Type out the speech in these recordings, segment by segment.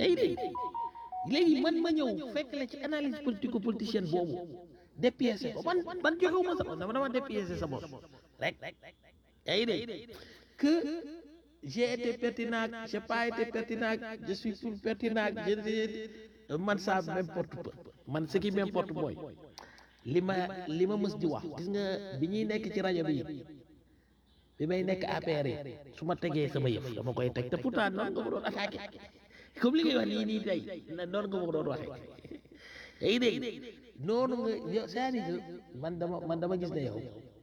day dégg léegi man ma ñëw fekk la ci analyse politico politicienne boobu dépiécé ko man man joxewuma sa bopp dama dama dépiécé sa bopp rek yaa ngi dégg que j'ai été pertinent j'ai pas été pertinent je suis plus pertinent je man ça m'importe peu man ce qui m'importe mooy li ma li ma mës di wax gis nga bi ñuy nekk ci rajo bi bi may nekk APR yi su ma tegee sama yëf dama koy teg te pourtant noonu nga ko doon attaqué comme li ngay wax nii nii tey noonu nga ko doon waxee yaa ngi dégg noonu nga yow c'est-à-dire que man dama man dama gis ne yow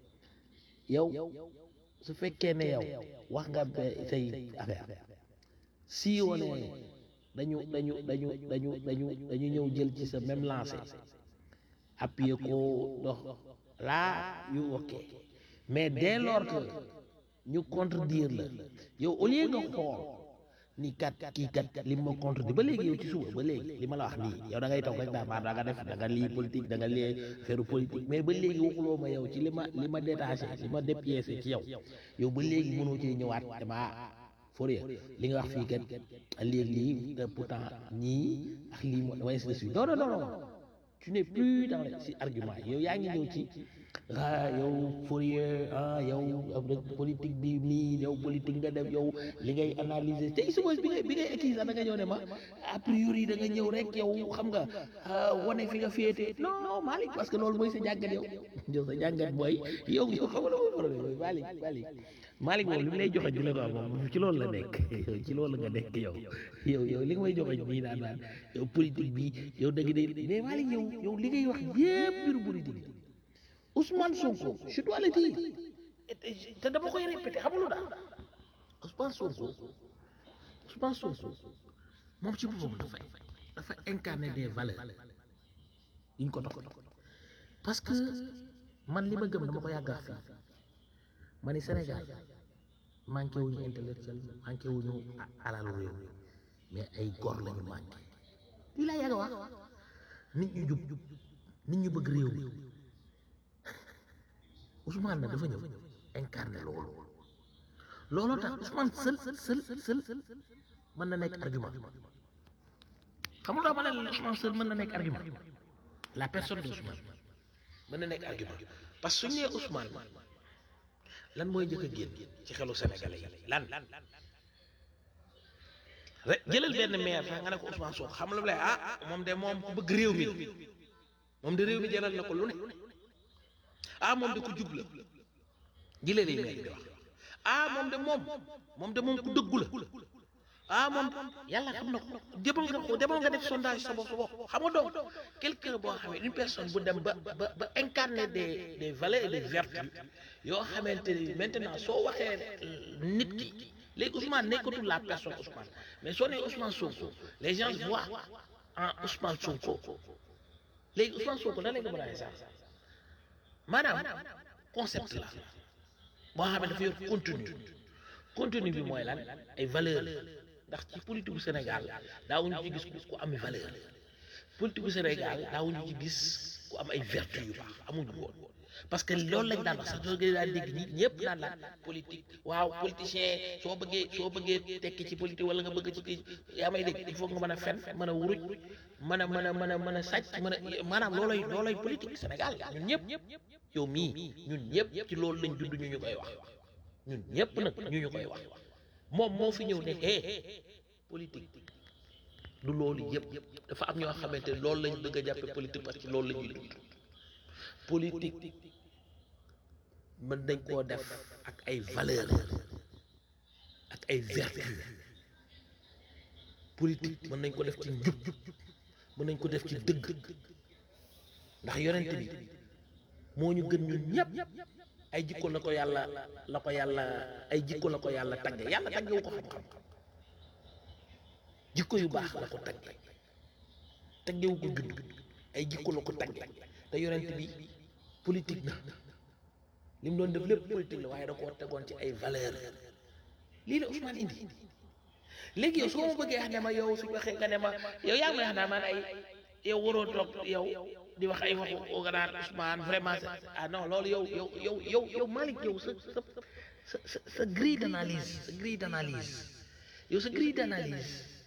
yow su fekkee ne yow wax nga say affaire si wone dañu dañu dañu dañu dañu dañu ñëw jël ci sa même lancé appuyer ko dox laa yu ok mais dès lors que ñu contredire la yow au lieu nga xool ni kat kii kat li ma contredire ba léegi yow ci suba ba léegi li ma la wax nii yow da ngay toog rek daa maa da nga def da nga lii politique da nga lii faire politique mais ba léegi waxuloo ma yow ci li ma li ma détaché li ma dépiécé ci yow yow ba léegi mënoo cee ñëwaat dama Fourier li nga wax fii kat léegi lii te pourtant ñii ak lii moo damay si non non non non tu n'es plus dans les si argument yow yaa ngi ñëw ci ah yow Fourier ah yow politique bi nii yow politique nga def yow li ngay analyser te suba bi ngay bi ngay écrit sax da nga ñëw ne ma a priori da nga ñëw rek yow xam nga wane fi nga féete non Malick parce que loolu mooy sa jàngat yow yow sa jàngat mooy yow yow xam nga mooy problème mooy Malick Malick Malick moom li mu lay joxe di la ko moom ci loolu la nekk ci loolu nga nekk yow yow yow li nga may joxe nii naan naan yow politique bi yow dëgg de mais Malick yow yow li ngay wax yépp mbiru politique Ousmane Sonko je dois le dire te dama koy répété xam nga lu daal Ousmane Sonko Ousmane Sonko moom ci boppam dafa dafa incarner des valeurs yi ñu ko dox parce que man li ma gëm dama ko yàgg a fii ma ni Sénégal manqué wuñu intellectuel manqué wuñu alalu réew mais ay góor lañu manqué lii laa yàgg a wax nit ñu jub nit ñu bëgg réew mi Ousmane nag dafa ñëw incarné loolu looloo tax Ousmane seul seul seul mën na nekk argument xam nga ma ne la Ousmane seul mën na nekk argument la personne de Ousmane mën na nekk argument parce que suñu nee Ousmane lan mooy njëkk a génn ci xelu Sénégalais yi lan rek jëlal benn maire sax nga ne ko Ousmane Sonko xam la lay ah moom de moom ku bëgg réew mi moom de réew mi jaral na ko lu ne ah moom de ku jub la jëlee lay maire di wax ah moom de moom moom de moom ku dëggu la ah moom yàlla xam na ko demal nga ko demal nga def sondage sa bopp sa bopp xam nga donc quelqu'un boo xam ne une personne bu dem ba ba ba incarner des des valeurs et des vertus yoo xamante ni maintenant soo waxee nit ki léegi Ousmane nekkatul la personne Ousmane mais soo nee Ousmane Sonko les gens voient en Ousmane Sonko léegi Ousmane Sonko nan la nga mën a sax maanaam concept la boo xam ne dafa yor contenu contenu bi mooy lan ay valeur ndax ci politique bu Sénégal daawuñu ci gis ku am valeur politique bu Sénégal daawuñu ci gis ku am ay vertu yu baax amuñu woon parce que loolu lañ daan wax sax soo gën daan dégg ñi ñëpp naan la politique waaw politicien soo bëggee soo bëggee tekki ci politique wala nga bëgg ci yaa may dégg il faut nga mën a fen mën a wuruj mën a mën a mën a mën a sàcc mën a maanaam loolay loolay politique Sénégal ñun ñëpp yow mii ñun ñëpp ci loolu lañ dund ñu ñu koy wax ñun ñëpp nag ñu ñu koy wax moom moo fi ñëw ne eh politique du loolu yëpp dafa am ñoo xamante ne loolu lañ bëgg a jàppe politique parce que loolu la ñuy dund politique mën nañ koo def ak ay valeur ak ay vertu politique mën nañ ko def ci njub mën nañ ko def ci dëgg ndax yonent bi moo ñu gën ñun ñëpp ay jikko la ko yàlla la ko yàlla ay jikko la ko yàlla tagge yàlla taggewu ko xam-xam jikko yu baax la ko tagge taggewu ko judd ay jikko la ko tagge te yonent bi politique na li mu doon def lépp politique la waaye da koo tegoon ci ay valeur lii la Ousmane indi léegi yow soo ma bëggee wax ne ma yow suñu waxee nga ne ma yow yaa ngi may wax naa man ay yow waroo toog yow di wax ay waxu oganaan Ousmane vraiment ah non loolu yow yow yow yow yow Malick yow sa sa sa sa grille d'analyse sa grille d'analyse yow sa grille d'analyse